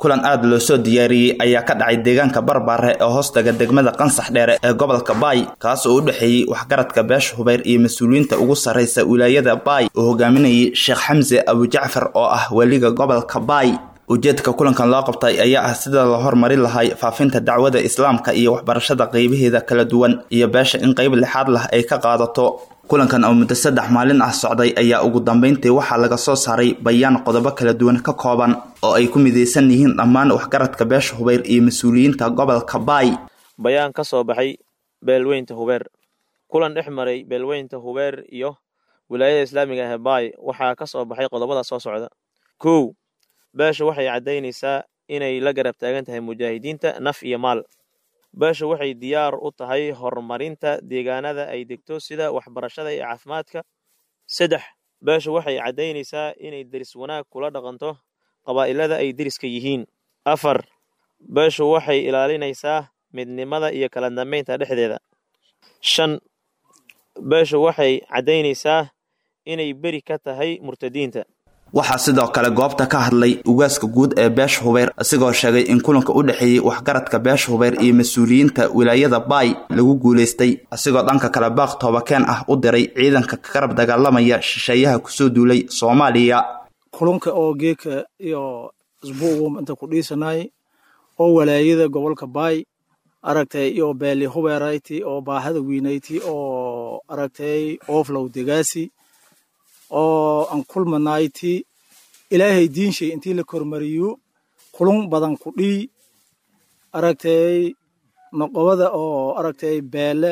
kulan aada loo soo diyaariyey ayaa ka dhacay deegaanka barbaare ee hoostaga degmada qansax dheere ee gobolka baay kaas oo u dhexeeyey waxgaradka beesha hubayr iyo mas-uuliyiinta ugu sarraysa wilaayada baay oo hogaaminayay sheekh xamse abujacfar oo ah weliga gobolka baay ujeedka kulankan loo qabtay ayaa ah sida la hormarin lahay faafinta dacwada islaamka iyo waxbarashada qeybaheeda kala duwan iyo beesha in qeyb lixaad lah ay ka qaadato kulankan oo muddo saddex maalin ah socday ayaa ugu dambeyntii waxaa laga soo saaray bayaan qodobo kala duwan ka kooban oo ay ku midaysan yihiin dhammaan waxgaradka beesha hubayr iyo mas-uuliyiinta gobolka baay bayaan ka soo baxay beelweynta hubeer kulan dhex maray beelweynta hubeer iyo wilaayada islaamiga ah ee baay waxaa ka soo baxay qodobada soo socda kow beesha waxay caddaynaysaa inay la garab taagan tahay mujaahidiinta naf iyo maal beesha waxay diyaar u tahay horumarinta deegaanada ay degto sida waxbarashada iyo caafimaadka saddex beesha waxay caddaynaysaa inay deris wanaag kula dhaqanto qabaa'ilada ay deriska yihiin afar beeshu waxay ilaalinaysaa midnimada iyo kala dambeynta dhexdeeda shan beeshu waxay caddaynaysaa inay beri ka tahay murtadiinta waxaa sidoo kale goobta ka hadlay ugaaska guud ee beesha hubayr isigoo sheegay in kulanka u dhexeeyey waxgaradka beesha hubayr iyo mas-uuliyiinta wilaayada baay lagu guulaystay asigoo dhanka kale baaq toobakeen ah u diray ciidanka ka garab dagaalamaya shisheeyaha kusoo duulay soomaaliya kulunka oo geeka iyo isbuugu inta ku dhiisanay oo walaayada gobolka baay aragtay iyo beeli hubeerayti oo baahada weynayti oo aragtay ooflow degaasi oo aan kulmanayti ilaahay diinshay intii la kormariyo kulun badan ku dhii aragtay noqobada oo aragtay beele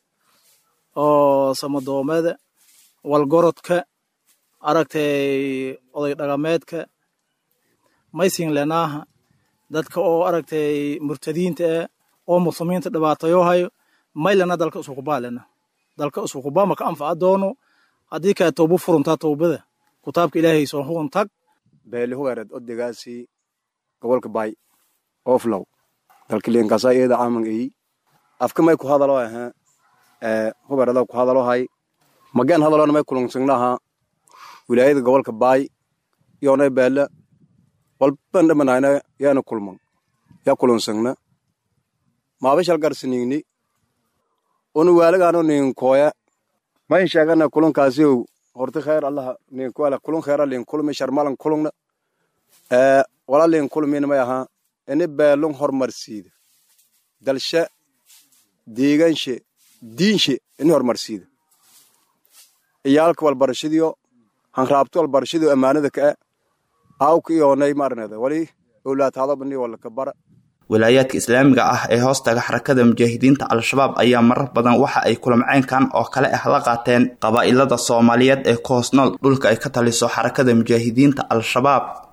oo samadoomada walgorodka aragtay oday dhaqameedka maysin lenaaha dadka oo aragtay murtadiinta ah oo muslimiinta dhibaatayo hayo maylana dalka isukubaa lena dalka isukubaa maka anfaca doono haddii kaa toobo furuntaa toobada kutaabka ilaahay soo hugun tag beeli hubeereed odegaasi gobolka baay oflow dalkiliinkasa iyada caman eyi afka may ku hadalo aha hubeerada ku hadalo hay mageen hadalona may kulunsagnaha wilaayada gobolka baay yoonay beele walban dhamanayna yaana kulman ya kulunsagna maabishal garsinigni unu waalagaano ninkooya mayn sheegana kulunkaasi horti kheer allah ninkuala kulun kheera lin kulmi sharmalan kulungna ee wala lin kulmin may aha ini beelun hormarsiida dalshe deeganshe diinshe ini hormarsiida iyaalka walbarashadiyo hanraabto walbarashadiyo ammaanada ka e aawka iyoonay maarnada wali owlaataadobani walaka bara wilaayaadka islaamiga ah ee hoostaga xarakada mujaahidiinta al-shabaab ayaa marar badan waxa ay kulamceynkan oo kale ah la qaateen qabaa'ilada soomaaliyeed ee ku hoos nool dhulka ay ka taliso xarakada mujaahidiinta al-shabaab